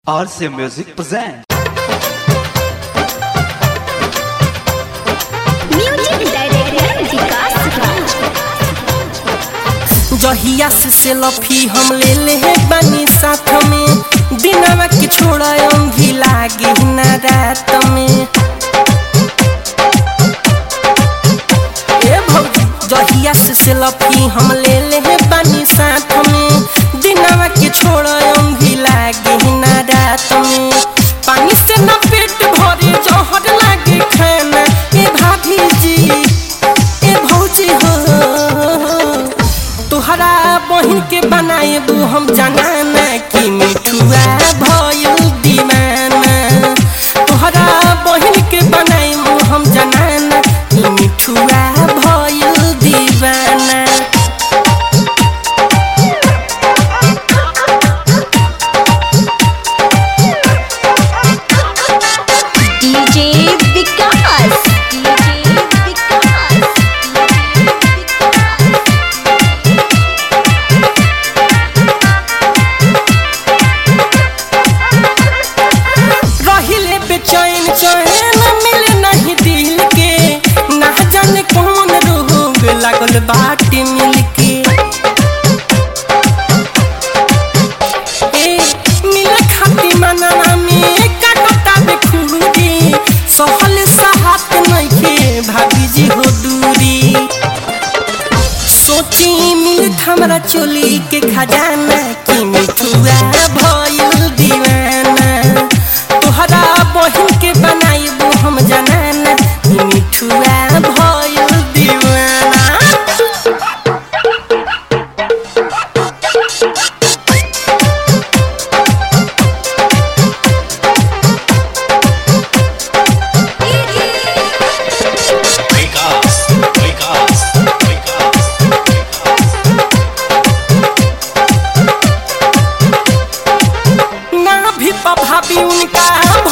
RC Music present. Music director Vikas Raj जहिया से selfie हम ले ले है बनी साथ में दिनवा के छोड़ा अंगी लागे ना रात में ए भौजी जहिया से सेल्फी हम ले ले है बनी साथ में दिनवा के छोड़ा अंगी लागे ना रात में पानी से ना पेट भरे जहर लागे खाना ए भाभी जी ए भौजी हो तोहरा बहिन के बनाएबू हम जनाना कि मिठुआ भयल दीवाना तोहरा बहिन के बनाएबू हम जनाना कि मिठुआ भयल दीवाना डीजे विकास डीजे विकास रहिले बेचैन चैन मिले नहीं दिल के ना जाने कौन रोग लागल बाटे मिलके ए मिल खाती मनवा में काटता बेखुदी सहल सहात नइखे भाभी जी हो दूरी सोची मिलत हमरा चोली के खजाना कि मिठुआ भयल दीवाना तोहरा बहिन के बनाइबू हम जनाना कि मिठुआ भयल दीवाना Vikas, Vikas, Vikas, ना भी भाभी उनका